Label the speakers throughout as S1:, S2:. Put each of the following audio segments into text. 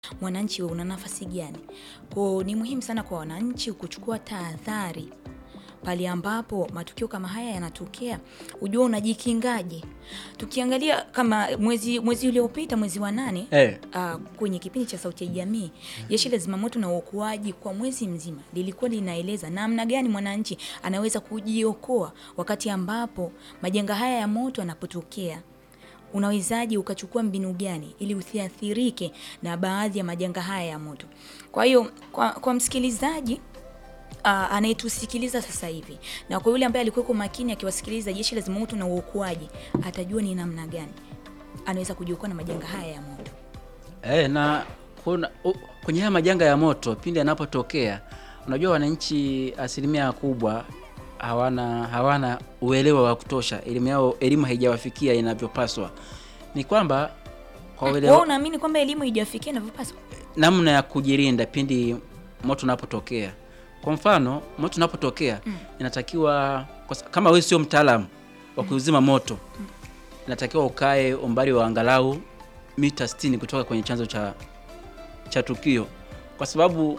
S1: mwananchi una nafasi gani. Kwa ni muhimu sana kwa wananchi kuchukua tahadhari pale ambapo matukio kama haya yanatokea, ujua unajikingaje. Tukiangalia kama mwezi mwezi uliopita mwezi wa nane
S2: Eh.
S1: uh, kwenye kipindi cha Sauti ya Jamii, jeshi la zimamoto na uokoaji kwa mwezi mzima lilikuwa linaeleza namna gani mwananchi anaweza kujiokoa wakati ambapo majanga haya ya moto yanapotokea. Unawezaje ukachukua mbinu gani ili usiathirike na baadhi ya majanga haya ya moto? Kwa hiyo kwa, kwa msikilizaji uh, anayetusikiliza sasa hivi na kwa yule ambaye alikuwa makini akiwasikiliza jeshi la zimamoto na uokoaji atajua ni namna gani anaweza kujiokoa na majanga haya ya moto.
S2: Eh, na kuna u, kwenye haya majanga ya moto pindi yanapotokea, unajua wananchi asilimia kubwa hawana hawana uelewa wa kutosha, elimu yao elimu haijawafikia inavyopaswa. Ni kwamba kwa
S1: Wewe
S2: uelewa
S1: unaamini kwamba elimu haijafikia inavyopaswa?
S2: namna ya kujilinda pindi moto unapotokea. Kwa mfano, moto unapotokea inatakiwa kwa sa- kama wewe sio mtaalamu wa kuzima moto, inatakiwa ukae umbali wa angalau mita 60 kutoka kwenye chanzo cha cha tukio, kwa sababu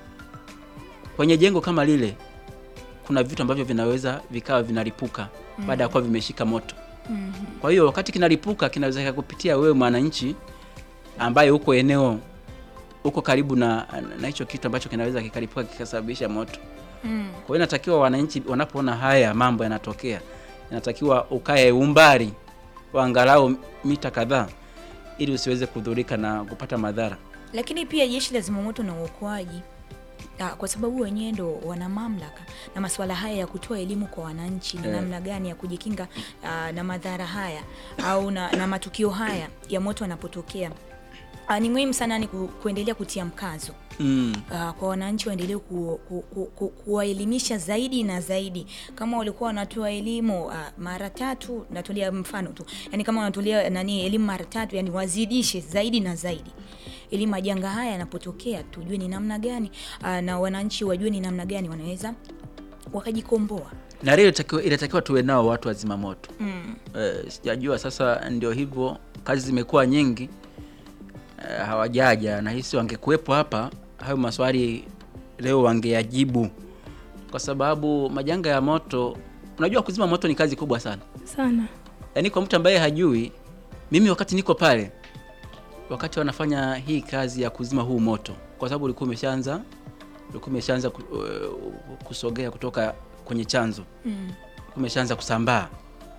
S2: kwenye jengo kama lile kuna vitu ambavyo vinaweza vikawa vinalipuka baada ya kuwa vimeshika moto. Kwa hiyo wakati kinalipuka kinaweza kikakupitia wewe mwananchi ambaye uko eneo uko karibu na na hicho kitu ambacho kinaweza kikalipuka kikasababisha moto.
S1: Mm.
S2: Kwa hiyo inatakiwa wananchi wanapoona haya mambo yanatokea, inatakiwa ukae umbali wa angalau mita kadhaa ili usiweze kudhurika na kupata madhara.
S1: Lakini pia jeshi la zimamoto na uokoaji ah, kwa sababu wenyewe ndo wana mamlaka na masuala haya ya kutoa elimu kwa wananchi na
S2: Eh.
S1: namna gani ya kujikinga ah, na madhara haya au na, na matukio haya ya moto yanapotokea. Ah, ni muhimu sana ni ku, kuendelea kutia mkazo
S2: Mm.
S1: uh, kwa wananchi waendelee ku, ku, ku, ku, kuwaelimisha zaidi na zaidi. Kama walikuwa wanatoa elimu uh, mara tatu, natolea mfano tu, yani kama wanatolea nani elimu mara tatu, yani wazidishe zaidi na zaidi, ili majanga haya yanapotokea tujue ni namna gani uh, na wananchi wajue ni namna gani wanaweza wakajikomboa.
S2: Na leo inatakiwa inatakiwa tuwe nao watu wa zimamoto.
S1: Mm.
S2: Eh, sijajua sasa, ndio hivyo, kazi zimekuwa nyingi eh, hawajaja. Nahisi wangekuwepo hapa, hayo maswali leo wangeyajibu, kwa sababu majanga ya moto, unajua kuzima moto ni kazi kubwa sana.
S3: sana
S2: Yaani kwa mtu ambaye hajui, mimi wakati niko pale, wakati wanafanya hii kazi ya kuzima huu moto, kwa sababu ulikuwa umeshaanza ulikuwa umeshaanza ku- uh, kusogea kutoka kwenye chanzo
S1: Mm.
S2: umeshaanza kusambaa.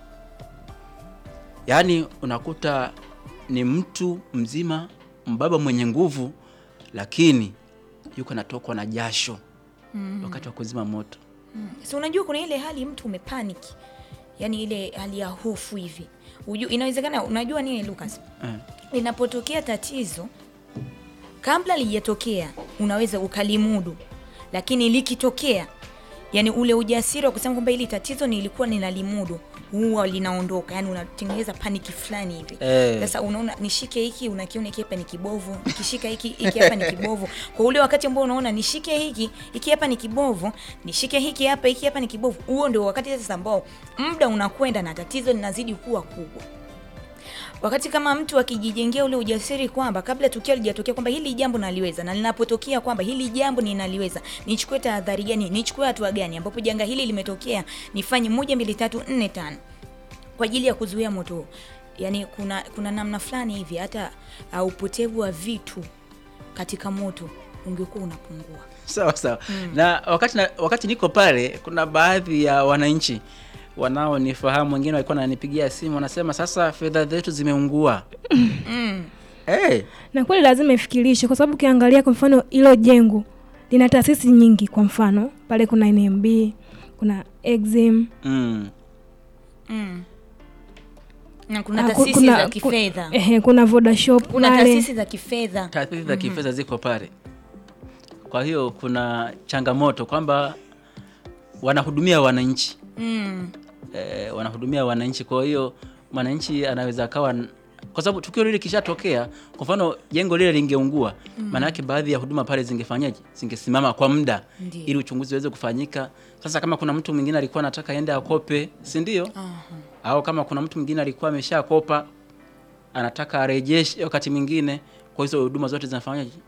S2: Yaani unakuta ni mtu mzima mbaba mwenye nguvu, lakini yuko anatokwa na jasho
S1: Mm.
S2: wakati wa kuzima moto.
S1: Mm. So unajua kuna ile hali mtu umepanic, yani ile hali ya hofu hivi. Uju, inawezekana unajua nini Lucas?
S2: Eh.
S1: linapotokea tatizo kabla lijatokea unaweza ukalimudu, lakini likitokea, yani ule ujasiri wa kusema kwamba hili tatizo nilikuwa ninalimudu huwa linaondoka, yani unatengeneza paniki fulani hivi.
S2: Eh.
S1: Sasa unaona nishike hiki, unakiona hiki hapa ni kibovu, nikishika hiki hiki hapa ni kibovu. Kwa ule wakati ambao unaona nishike hiki hiki hapa ni kibovu, nishike hiki hapa hiki hapa ni kibovu, huo ndio wakati sasa ambao muda unakwenda na tatizo linazidi kuwa kubwa wakati kama mtu akijijengea ule ujasiri kwamba kabla tukio lijatokea kwamba hili jambo naliweza, na linapotokea kwamba hili jambo ninaliweza, nichukue tahadhari gani, nichukue hatua gani, ambapo janga hili limetokea, nifanye moja, mbili, tatu, nne, tano kwa ajili ya kuzuia moto huu. Yani kuna, kuna namna fulani hivi hata uh, upotevu wa vitu katika moto ungekuwa unapungua.
S2: Sawa sawa. Na wakati na, wakati niko pale, kuna baadhi ya wananchi wanaonifahamu, wengine walikuwa wananipigia simu, wanasema sasa fedha zetu zimeungua.
S1: Mm.
S2: hey,
S3: na kweli lazima ifikirishe, kwa sababu ukiangalia kwa mfano hilo jengo lina taasisi nyingi. Kwa mfano pale kuna NMB, kuna Exim,
S2: mm.
S1: Mm. Na kuna
S3: ah, ku-
S1: taasisi
S3: kuna-
S1: za
S3: ku-
S1: kifedha,
S3: ehe, kuna Vodashop
S1: kuna
S3: pale.
S1: taasisi za kifedha
S2: taasisi za kifedha ziko pale. Kwa hiyo kuna changamoto kwamba wanahudumia wananchi
S1: mm.
S2: eh, wanahudumia wananchi. Kwa hiyo mwananchi anaweza akawa n- kwa sababu tukio lile kishatokea, kwa mfano jengo lile lingeungua, maana yake baadhi ya huduma pale zingefanyaje? Zingesimama kwa muda
S1: Ndiyo.
S2: ili uchunguzi uweze kufanyika. Sasa kama kuna mtu mwingine alikuwa anataka aende akope, si ndio?
S1: Aha.
S2: Au kama kuna mtu mwingine alikuwa ameshakopa anataka arejeshe wakati mwingine kwa hizo huduma zote zinafanya